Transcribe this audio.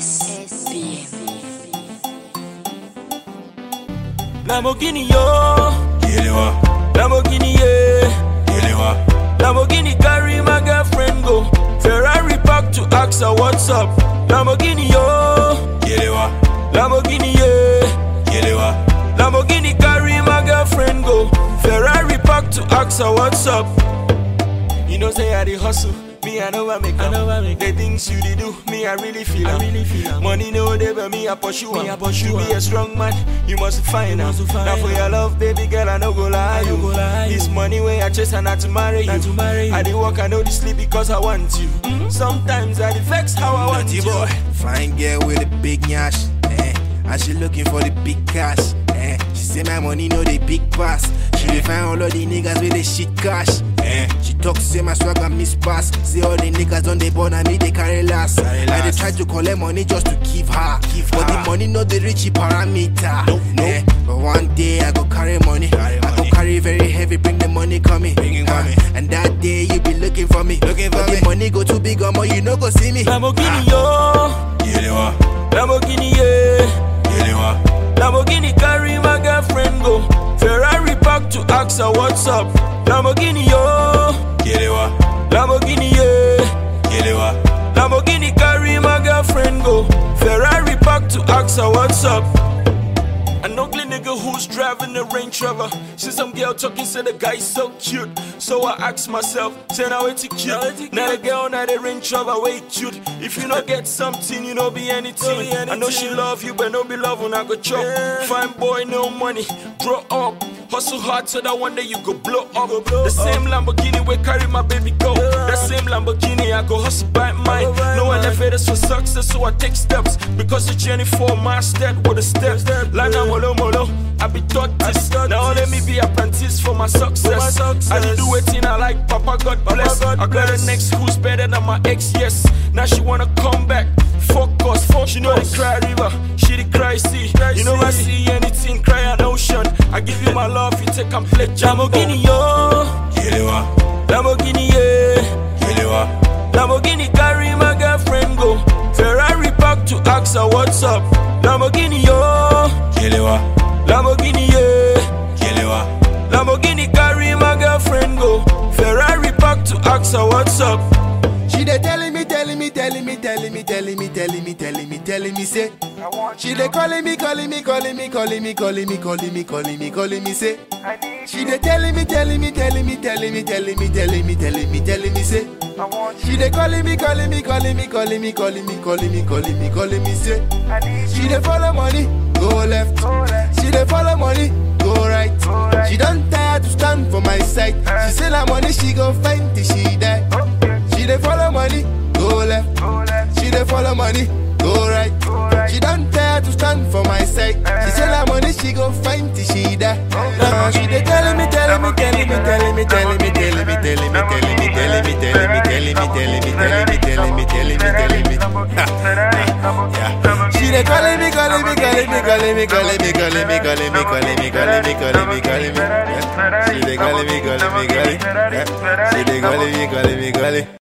SBM. Lamborghini yo, Yelewa, Lamborghini yeah, Yelewa, Lamborghini carry my girlfriend go. Ferrari park to ask her what's up. Lamborghini yo, Yelewa, Lamborghini yeah, Yelewa, Lamborghini carry my girlfriend go. Ferrari park to ask her what's up. You know say I dey hustle. Me, I know I make I know I make The things you dey do, me, I really feel I really feel Money no dey, but me, I pursue me, I pursue To be a strong man, you must find out Now for your love, baby girl, I no go lie you This money way I chase and not to marry you I dey work, I know the sleep because I want you Sometimes I dey vex how I want Naughty you boy. Fine girl with a big nyash, eh. And she looking for the big cash, eh. She say my money know the big pass. She dey find all of the niggas with the shit cash, eh. She talk say my swagger miss pass. Say all the niggas on the born and me they carry last. I dey try to collect money just to give her, give but the money no dey reach the parameter. Nope, eh. But one day I go carry money, I go carry very heavy, bring the money coming, bring it coming. And that day you be looking for me, looking for me. The money go too big, or more you no go see me. Lamborghini yo, Yelewa, Lamborghini yeah Yelewa, Lamborghini carry my girlfriend go. Ferrari park to ask her what's up. Lamborghini yo, Yelewa, Lamborghini yeah. Yelewa, Lamborghini carry my girlfriend go. Ferrari park to ask her what's up. An ugly nigga who's driving a Range Rover. See some girl talking, say the guy's so cute. So I ask myself, say now it's cute. Now the girl, now the Range Rover, wait cute. If you not get something, you know be anything. I know she love you, but no be love when I go chop. Fine boy, no money, grow up. Hustle hard so that one day you go blow up. the same Lamborghini we carry my baby go. The same Lamborghini I go hustle by mine. No elevators for success, so I take steps. Because the journey for my step with a step. Like now, molo molo, I be taught this. Now let me be apprentice for my success. I did do it I like, Papa God bless. I got a next who's better than my ex, yes. Now she wanna come back. Fuck us, fuck she know the cry river, she the cry sea. You know I see anything, cry an ocean. I give you my love, you take and play Lamborghini yo, Yelewa, Lamborghini yeah. Yelewa, Lamborghini carry my girlfriend go. Ferrari park to ask her what's up. Lamborghini yo, Yelewa, Lamborghini yeah. Yelewa, Lamborghini carry my girlfriend go. Ferrari park to ask her what's up. She dey telling me, telling me, telling me, telling me, telling me, telling me, telling me, telling me, say. She dey calling me, calling me, calling me, calling me, calling me, calling me, calling me, calling me, say. She dey telling me, telling me, telling me, telling me, telling me, telling me, telling me, telling me, say. She dey calling me, calling me, calling me, calling me, calling me, calling me, calling me, calling me, say. She dey follow money, go left. She dey follow money, go right. She don't tire to stand for my side. She say la money she go find till she die. She dey follow money, go left. She dey follow money, go right. She don't tire to stand for my side. She say la money she go find till she die. Now she dey telling me, telling me, telling me, telling me, telling me, telling me, telling me, telling me, telling me, telling me, telling me, telling me, telling me, telling me, telling me, telling me. Yeah. She dey calling me, calling me, calling me, calling me, calling me, calling me, calling me, calling me, calling me, calling me, calling me. Yeah. She dey calling me, calling me, calling. Yeah. She dey calling me, calling me, calling.